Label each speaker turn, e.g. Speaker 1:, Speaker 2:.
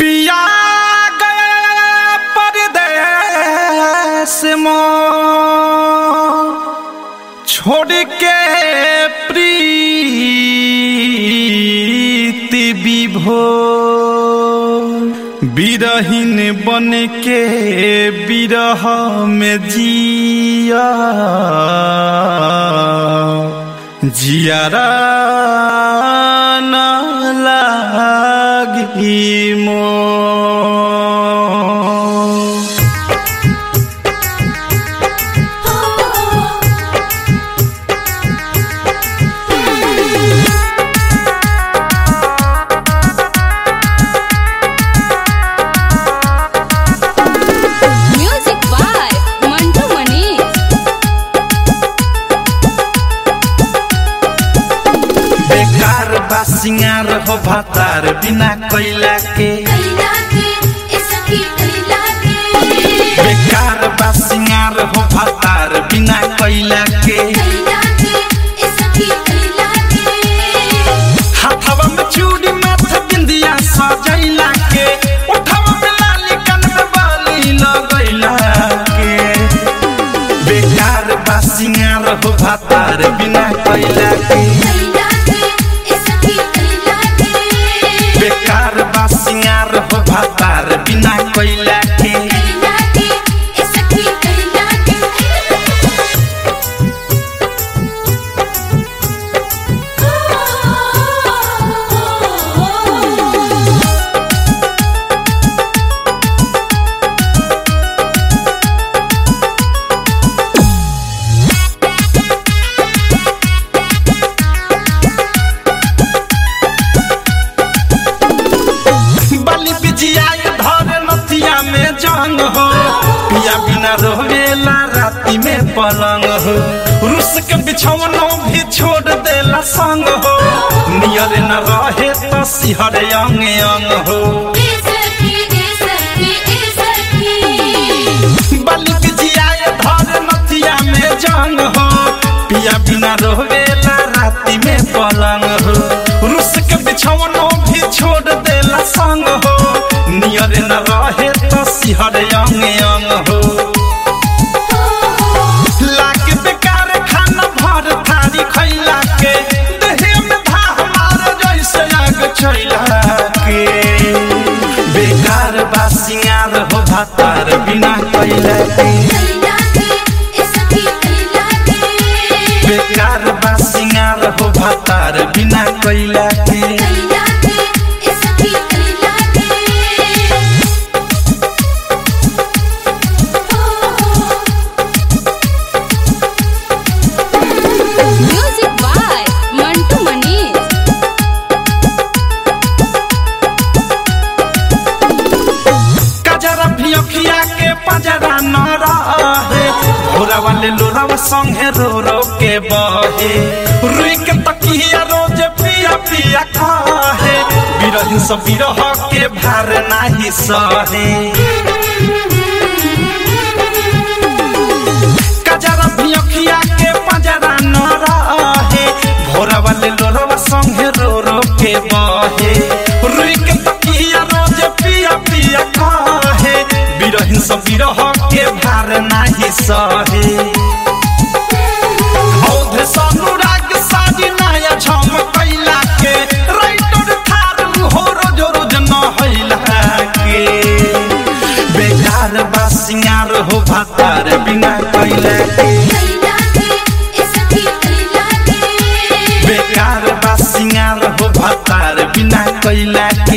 Speaker 1: पिया गया परदेस मों छोड़ के प्रीति विभोर बिरहीन बन के बिरह में जिया जियारा न लागी मोर
Speaker 2: Music by Mantu Manish.
Speaker 1: बेकार बा सिंगार हो भातार बिना कोयला के
Speaker 3: कैला के ए सखी कैला के
Speaker 1: बेकार बा सिंगार हो भातार बिना कोयला के
Speaker 3: कैला के ए सखी कैला के
Speaker 1: हाथवा में चूड़ी माथे बिंदिया सजैला के उठवा में लाली कान में बाली लगैला के बेकार बा सिंगार हो भातार बिना कोयला के
Speaker 3: कैला के ए सखी कैला के
Speaker 1: बेकार बा सिंगार हो भातार बिना कोयला के
Speaker 3: कैला के ए सखी कैला के
Speaker 1: बलि बिजिया धर नथिया में जंग हो पिया बिना रोवेला राती में पलंग हो रुस के बिछौनो भी छोड़ देला संग हो नियर न रहे तो सिहर अंग अंग हो
Speaker 3: ए सखी ए सखी ए सखी
Speaker 1: बलि बिजिया धर नथिया में जंग हो पिया बिना रोवेला राती में पलंग हो रुस के बिछौनो भी छोड़ देला संग हो नियर न रहे तो सिहर अंग अंग हो लाग बेकार खाना भर थारी खैला के देहे में धाह मार जैसे आग छैला के बेकार बा सिंगार हो भातार बिना कैला के
Speaker 3: कैला के ए सखी कैला के
Speaker 1: बेकार बा सिंगार हो भातार बिना कैला के
Speaker 3: कैला के ए सखी कैला के
Speaker 2: Music by Mantu Manish.
Speaker 1: कजरा भी अखिया के पजरा न रहे भोरा वाले लोरावा संगे रो रो के बहे रुई के तकिया रोज पिया पिया खाहे बिरहिन सब बिरह के भार नाही सहे कजरा भी अखिया के पजरा न रहे भोरा वाले लोरावा संगे रो रो के बहे रुई के तकिया रोज पिया पिया काहे बिरहिन सब बिरह के भार नाही सहे औधे सनुराग साजी नया झम कैला के राइटर थारू हो रोज रोज न हैला के बेकार बा सिंगार हो भातार बिना कैला के
Speaker 3: कैला के ए सखी कैला के
Speaker 1: बेकार बा सिंगार हो भातार बिना कैला के